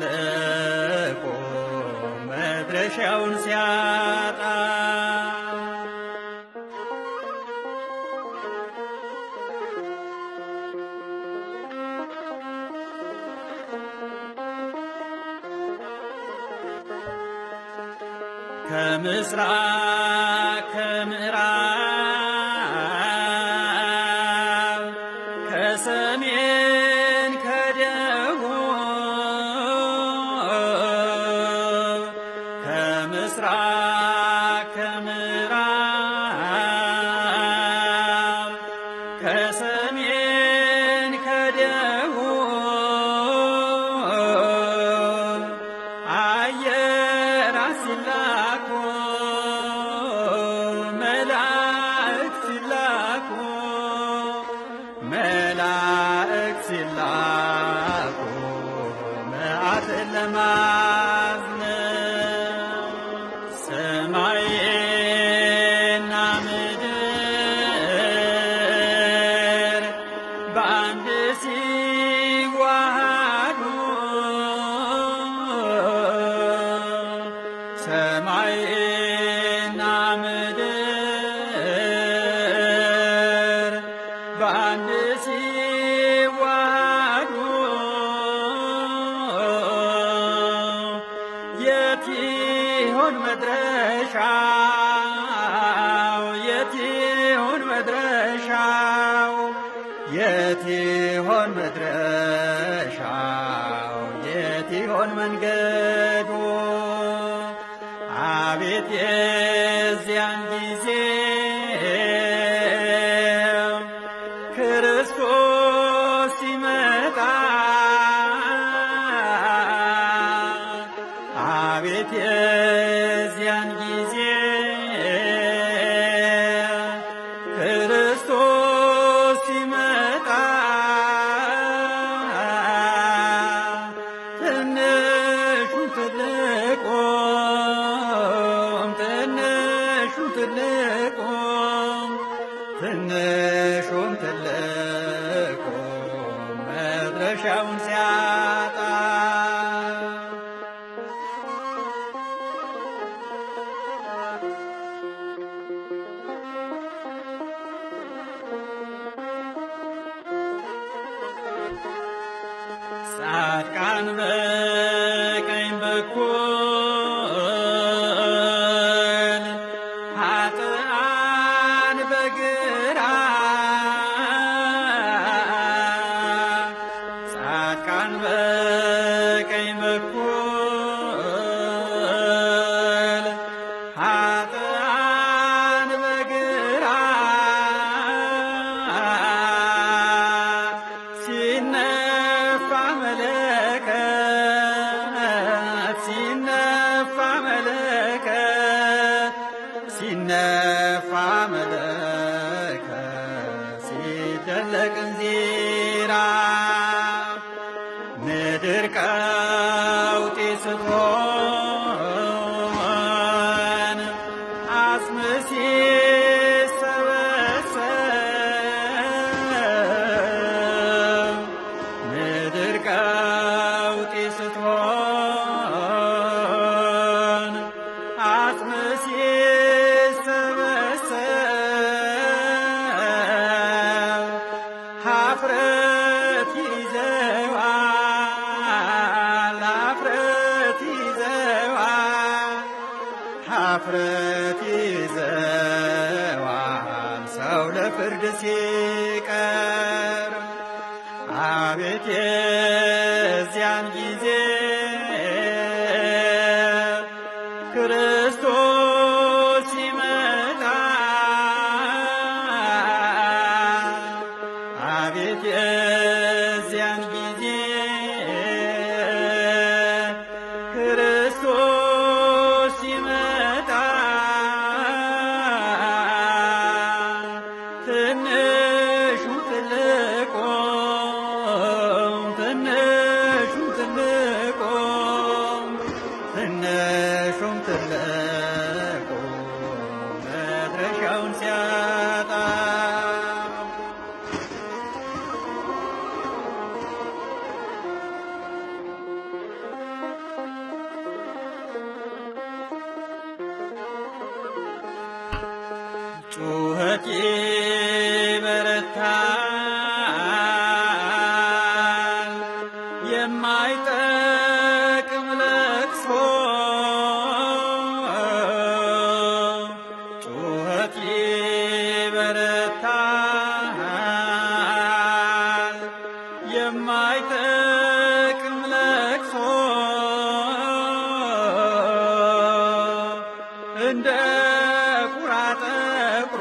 ትልቁ መድረሻውን ሲያጣ ከምስራቅ ከምዕራብ ከሰሜን ከደቡብ ከምስራቅ ከምዕራብ ከሰሜን ከደቡብ አየራት ሲላኩ መላእክት ሲላኩ መላእክት ሲላኩ መዓትን ለማዝነብ ሰማይና ምድር በአንድ ሲዋሃዱ ሰማይና ምድር በአንድ ሲዋሃዱ የት ይሆን መድረሻው? የት ይሆን መድረሻው? የት ይሆን መድረሻው? የት ይሆን መንገዱ? አቤት የዚያን ጊዜ ክርስቶስ ሲመጣ አቤት የዚያን ጊዜ ክርስቶስ ሲመጣ ትንሹም ትልቁም ትንሹም ትልቁም ትንሹም ትልቁም መድረሻውን ሲያጣ ጻድቃን በቀኝ በኩል ኃጥአን በግራ ጻድቃን በቀኝ በኩል ኃጥአን በግራ ሲነፋ መለከት ሲነፋ መለከት ሲነፋ መለከት ሲደለቅ እንዚራ ምድር ቀውጢ ስትሆን አጽም ሲሰበሰብ ምድር ቀውጢ ስትሆን አጽም ሲሰበሰብ ሀፍረት ይዘዋል ሀፍረት ይዘዋል ሀፍረት ይዘዋል ሰው ለፍርድ ሲቀር አቤት የዚያን ጊዜ ክርስቶስ ሲመጣ አቤት የዚያን ጊዜ ክርስቶስ ሲመጣ ትንሹ ትልቁም ትንሹ ጩኸቴ በረታል የማይጠቅም ለቅሶ ጩኸቴ በረታል የማይጠቅም ለቅሶ እንደ ቁራ ጠቁሮ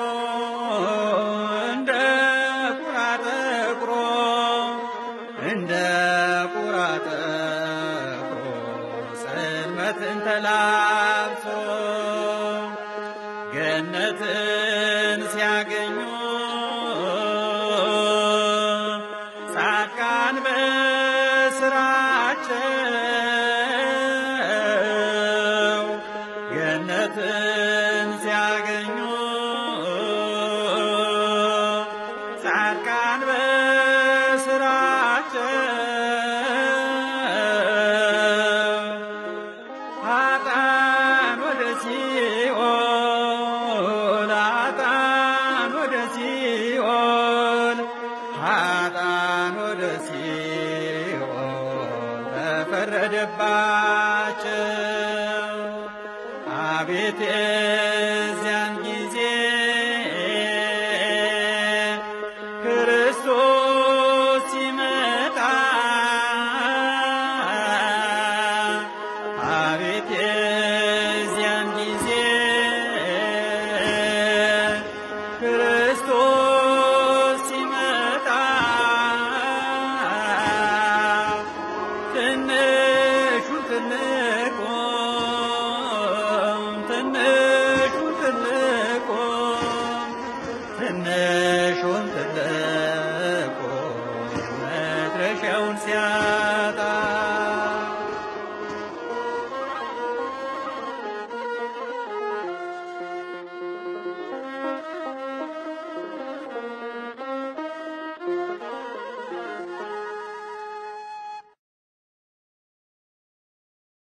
እንደ ቁራ ጠቁሮ እንደ ቁራ ጠቁሮ ጽልመትን ተላብሶ ገነትን ሲያገኙ ጻድቃን በስራቸው ገነትን ሲያገኙ ጻድቃን በስራቸው ኃጥአን ወደ ሲኦል ኃጥአን ወደ ሲኦል ኃጥአን ወደ ሲኦል ተፈረደባቸው። አቤት የዚያን ጊዜ ክርስቶስ ሲመጣ አቤት የዚያን ጊዜ ክርስቶስ ሲመጣ ትንሹን ትልቁን ትንሹን ትልቁን ትንሹን ትልቁን